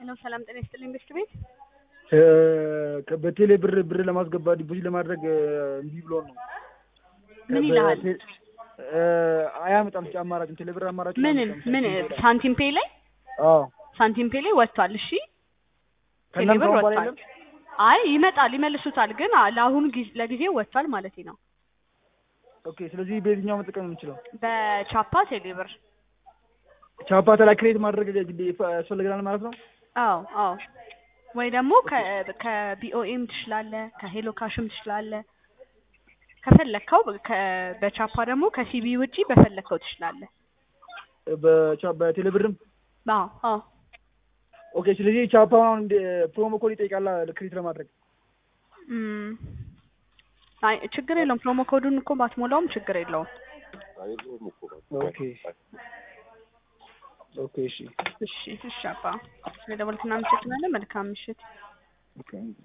ሄሎ ሰላም ጤና ይስጥልኝ ቤስት ቤት በቴሌ ብር ብር ለማስገባት ዲፖዚት ለማድረግ እምቢ ብሎ ነው። ምን ይልሃል? አያመጣም አማራጭ ቴሌ ብር አማራጭ ምን ምን ሳንቲም ፔይ ላይ አዎ ሳንቲም ፔይ ላይ ወጥቷል። እሺ ቴሌ ከእናንተ ብር በኋላ ወጥቷል። የለም? አይ ይመጣል ይመልሱታል፣ ግን አ- ለአሁኑ ጊዜ- ለጊዜው ወጥቷል ማለት ነው። ኦኬ ስለዚህ በየትኛው መጠቀም የምንችለው በቻፓ ቴሌ ብር ቻፓ ተላይ ክሬት ማድረግ ግዴ ያስፈልገናል ማለት ነው። አዎ አዎ ወይ ደግሞ ከ- ከቢኦኤም ትችላለህ፣ ከሄሎ ካሽም ትችላለህ። ከፈለግከው ከ- በቻፓ ደግሞ ከሲቢ ውጪ በፈለግከው ትችላለህ። በቻ- በቴሌ ብርም አዎ አዎ ኦኬ ስለዚህ ቻፓ አሁን እንደ ፕሮሞ ኮድ ይጠይቃል ክሬት ለማድረግ እም፣ አይ ችግር የለውም። ፕሮሞ ኮዱን እኮ ባትሞላውም ችግር የለውም። ኦኬ ኦኬ እሺ እሺ እሺ አባ ስለደወልክ እናመሰግናለን። መልካም ምሽት። ኦኬ